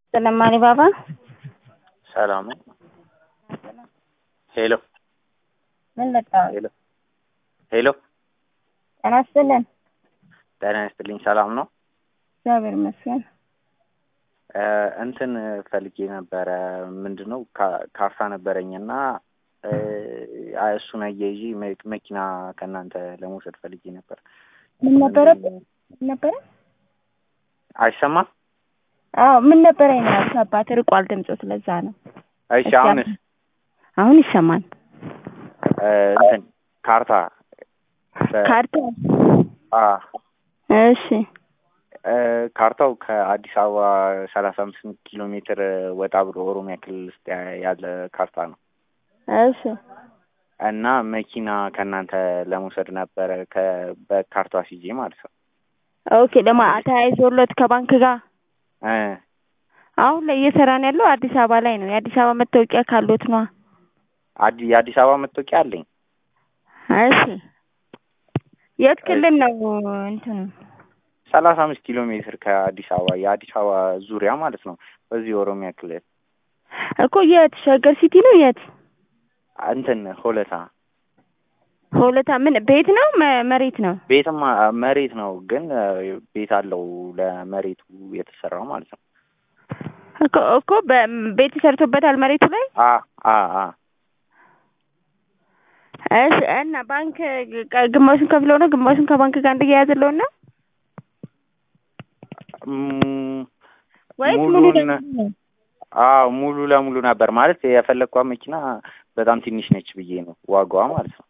ስለማኒ ባባ ሰላም ነው። ሄሎ ምን መጣው? ሄሎ ሄሎ፣ ጤና ይስጥልን። ጤና ይስጥልኝ። ሰላም ነው። እግዚአብሔር ይመስገን። እ እንትን ፈልጌ ነበረ። ምንድን ነው ካ- ካርታ ነበረኝና እ አ- እሱን አያይዤ መ- መኪና ከእናንተ ለመውሰድ ፈልጌ ነበር። ምን ነበረ? ምን ነበረ? አይሰማም? አዎ ምን ነበረ? ይናል አባት ርቋል ድምፁ፣ ስለዛ ነው። እሺ፣ አሁንስ አሁን ይሰማል። እ እንትን ካርታ በ- ካርታ አ እሺ እ ካርታው ከአዲስ አበባ ሰላሳ አምስት ኪሎ ሜትር ወጣ ብሎ ኦሮሚያ ክልል ውስጥ ያ- ያለ ካርታ ነው እሺ እና መኪና ከእናንተ ለመውሰድ ነበረ ከ- በካርታ ሲጄ ማለት ነው። ኦኬ። ደግሞ ተያይዞሎት ከባንክ ጋር እ አሁን ላይ እየሰራን ያለው አዲስ አበባ ላይ ነው። የአዲስ አበባ መታወቂያ ካሎት ነዋ። አዲ የአዲስ አበባ መታወቂያ አለኝ። እሺ የት ክልል ነው እንትኑ? ሰላሳ አምስት ኪሎ ሜትር ከአዲስ አበባ የአዲስ አበባ ዙሪያ ማለት ነው። በዚህ ኦሮሚያ ክልል እኮ የት ሸገር ሲቲ ነው የት? እንትን ሆለታ ሆለታ ምን ቤት ነው መ- መሬት ነው? ቤትማ መሬት ነው፣ ግን እ ቤት አለው ለመሬቱ የተሰራው ማለት ነው። እኮ እኮ በ- ቤት ሰርቶበታል መሬቱ ላይ። አ አ አ እሺ እና ባንክ ግ- ግማሹን ከፍለው ነው ግማሹን ከባንክ ጋር እንደያያዘለው ነው ም- ወይስ ሙሉ ሙሉን ለሙሉ ነው? አዎ ሙሉ ለሙሉ ነበር ማለት የፈለግኳት መኪና በጣም ትንሽ ነች ብዬ ነው ዋጋዋ ማለት ነው።